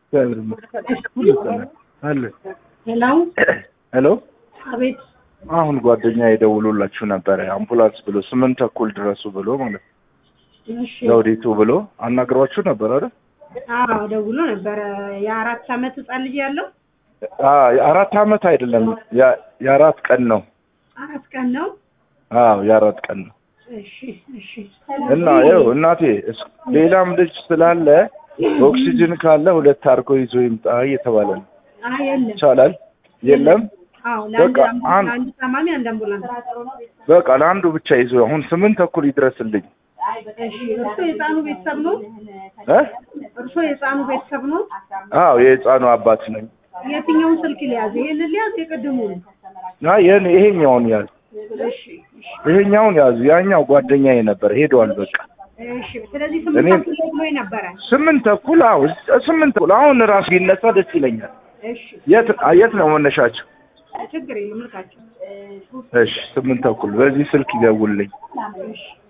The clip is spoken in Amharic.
እግዚአብሔር ይመስገን። ሁሉ ሰላም አለ። ሄሎ ሄሎ አቤት አሁን ጓደኛ የደውሎላችሁ ነበረ አምቡላንስ ብሎ ስምንት ተኩል ድረሱ ብሎ ማለት ነው። እሺ ዘውዲቱ ብሎ አናግሯችሁ ነበር አይደል? አዎ ደውሎ ነበረ የአራት አመት ህጻን ልጅ ያለው አዎ የአራት አመት አይደለም ያ- የአራት ቀን ነው። አራት ቀን ነው አዎ የአራት ቀን ነው። እሺ እሺ እና ይኸው እናቴ እስ- ሌላም ልጅ ስላለ ኦክሲጅን ካለ ሁለት አድርጎ ይዞ ይምጣ እየተባለ ነው። አይ የለም ይቻላል? የለም አዎ ለአንድ በቃ አምቡላንስ- አንድ- ለአንድ ታማሚ አንድ አምቡላንስ በቃ ለአንዱ ብቻ ይዞ አሁን ስምንት ተኩል ይድረስልኝ እሺ እርሶ የህፃኑ ቤተሰብ ነው እ እርሶ የህፃኑ ቤተሰብ ነው አዎ የህፃኑ አባት ነኝ። የትኛውን ስልክ ሊያዝ ይሄንን ሊያዝ የቅድሙን አይ የኔ ይሄኛውን ያዝ እሺ እሺ ይሄኛውን ያዙ። ያኛው ጓደኛዬ ነበር ሄዷል። በቃ እሺ ስለዚህ ስምንት እኔም- ተኩል ብሎ ነበረ ስምንት ተኩል አዎ ስምንት ተኩል አሁን ራሱ ቢነሳ ደስ ይለኛል። እሺ የት የት ነው መነሻቸው? ችግር የለም ልካቸው እሺ ስምንት ተኩል በዚህ ስልክ ይደውልልኝ። እሺ